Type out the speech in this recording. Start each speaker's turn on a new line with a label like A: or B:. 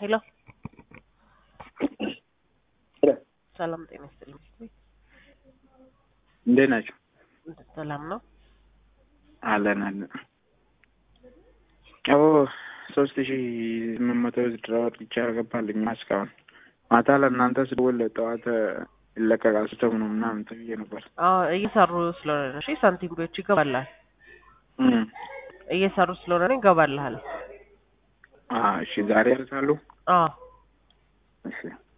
A: ሄሎ ሰላም ጤና ይስጥልኝ።
B: እንዴት ናቸው?
A: ሰላም ነው።
B: አለን አለን። አዎ ሶስት ሺ ስምንት መቶ ድራወር ብቻ ገባልኝ እስካሁን ማታ ለእናንተ ስደውል ጠዋት ይለቀቃል ስተው ነው ምናምን ተብዬ ነበር።
A: አዎ እየሰሩ ስለሆነ ነው። እሺ ሳንቲሞች ይገባልሃል።
B: እም።
A: እየሰሩ ስለሆነ ነው ይገባልሃል።
B: አ እሺ ዛሬ ያርሳሉ።
A: አዎ
B: እሺ